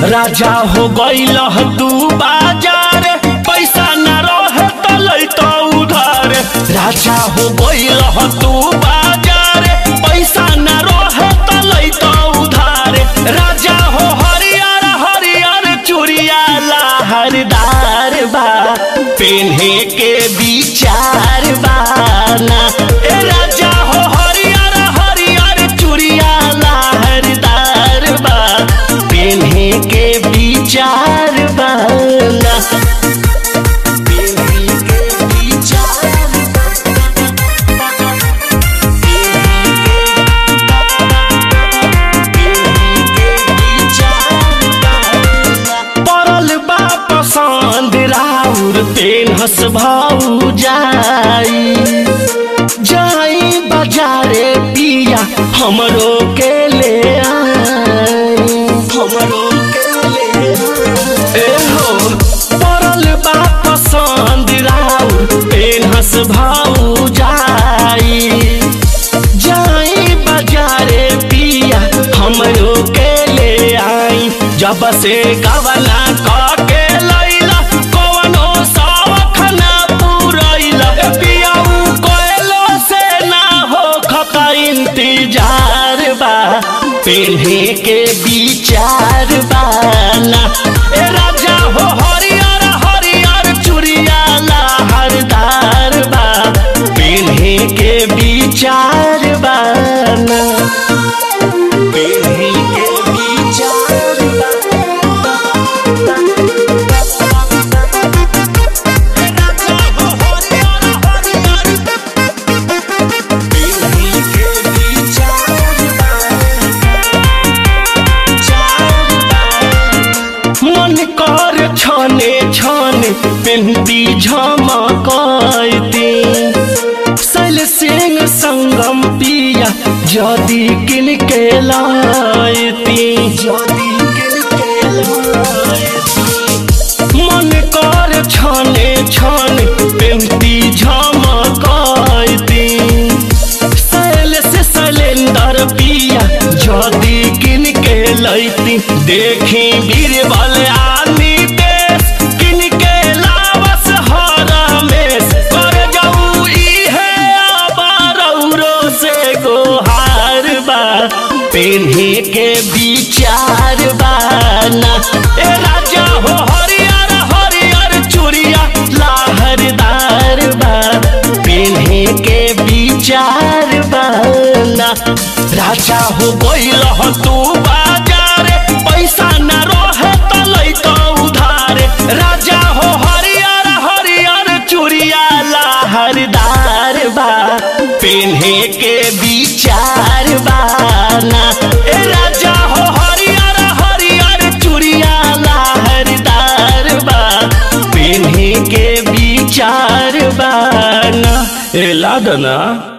राजा हो गईल तू बाजार पैसा न रहे त लैत उधार राजा हो गईल तू बाजार पैसा न रहे त लैत उधार राजा हो हरियर हरियर चूड़िया लहरदार बा पेन्हे के विचार बाना ए राजा हो हरियर हरियर चूड़िया लहरदार बा पेन्हे के विचार बाना पेन्हे के विचार पड़ल बा पसंद राउर पेन हस भाऊ जाई जाई बाजारे पिया हमरो के ले आई हमरो के ले आई। ए हो पड़ल बा पसंद राउर पेन हस भाऊ जाई जाई बाजारे पिया हमरो के ले आई जब से गवला के लैला कवनो शौख ना पूरैला पियाऊ कोयलो से ना हो खका इंतजार बा पेन्हे के विचार बाना ए राजा हो हरियर हरियर चूड़िया लहरदार बा पेन्हे के विचार बाना पेन्हे के विचार मन कर छने छने पेन्ती झमकती सल सिंह संगम पिया जदि किन के लायती जदि किन के लायती मन कर छने छने पेन्ती झमकती सैल से सलेंदर पिया जदि किन के लैती देखी बीरबल आनी देश किन के लावस हरमेश कर जाऊ इहे अबारौरो से गोहार बा पेन्हे के विचार बाना ए राजा हो हरियर हरियर चूड़िया लहरदार बा पेन्हे के विचार बाना राजा हो गइल तू बाजार पैसा न रहे त लैत उधार राजा हो हरियर हरियर चूड़िया लहरदार बा पेन्हे के विचार बाना ए राजा हो हरियर हरियर चूड़िया लहरदार बा पेन्हे के विचार बाना ए लादना